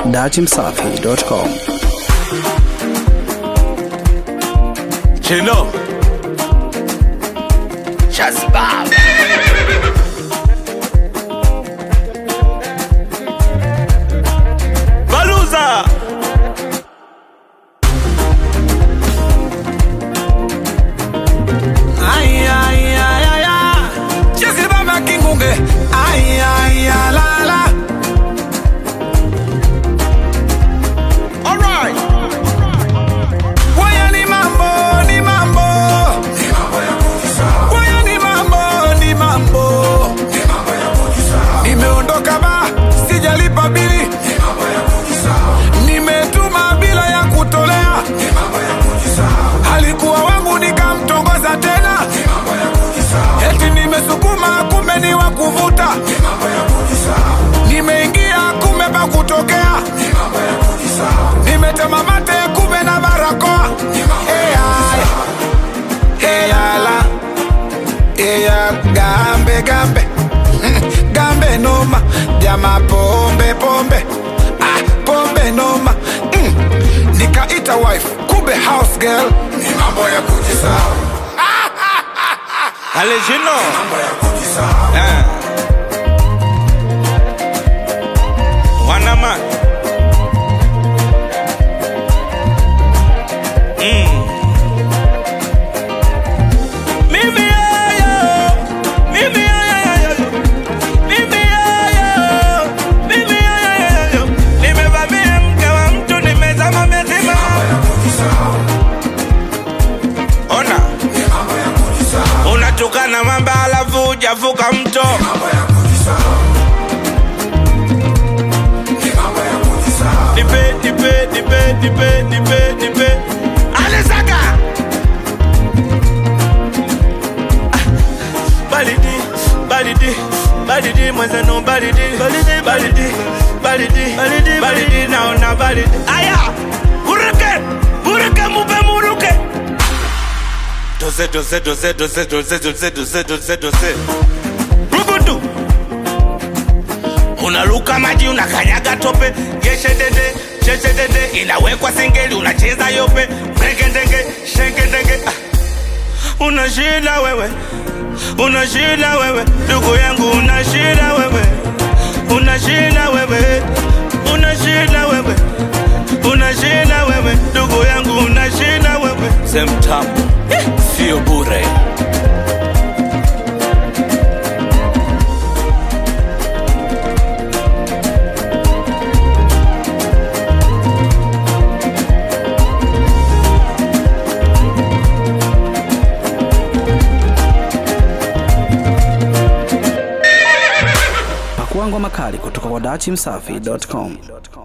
dachimsafi.com. Chino Shazbab Baluza Ay, ay, ay, ay, ay. Chezi baba kingunge. Ay, ay, ay, la, la. Alright. Waya ni mambo, ni mambo. Waya ni mambo, ni mambo. Nimeondoka ba, sijalipa bili. Nimetuma bila ya kutolea. Alikuwa wangu nikamtongoza tena. Eti nimesukuma kumbe ni wa kuvuta. Nimeingia kumbe pa kutokea. Nimetema mate kumbe na barakoa. Hey, ay. Hey, ala. Hey, ya, gambe gambe Mm, gambe noma jama pombe pombe ah, pombe noma mm. nikaita wife kumbe house girl ni mambo ya kujisahau Ale Chino Eh. Wanama Mm. Mimi yoyo, mimi yoyo, mimi yoyo, mimi yoyo. Nimevamia mke wa mtu, nimezama mezima. Ona unatukana mamba alafu hujavuka mto nipe nipe nipe nipe nipe nipe alesaga balidi balidi balidi mwenzenu balidi balidi balidi balidi balidi balidi naona balidi aya buruke buruke mupe muruke dose dose dose dose dose dose dose dose dose rugudu unaruka maji unakanyaga tope yeshedede cheshedede inawekwa singeli unacheza yope mregedenge shengedenge ah. una shida wewe una shida wewe ndugu yangu una shida wewe una shida wewe una shida wewe una shida wewe ndugu yangu una shida wewe semtamu sio bure Pakuangwa makali kutoka kwa dachimsafi.com.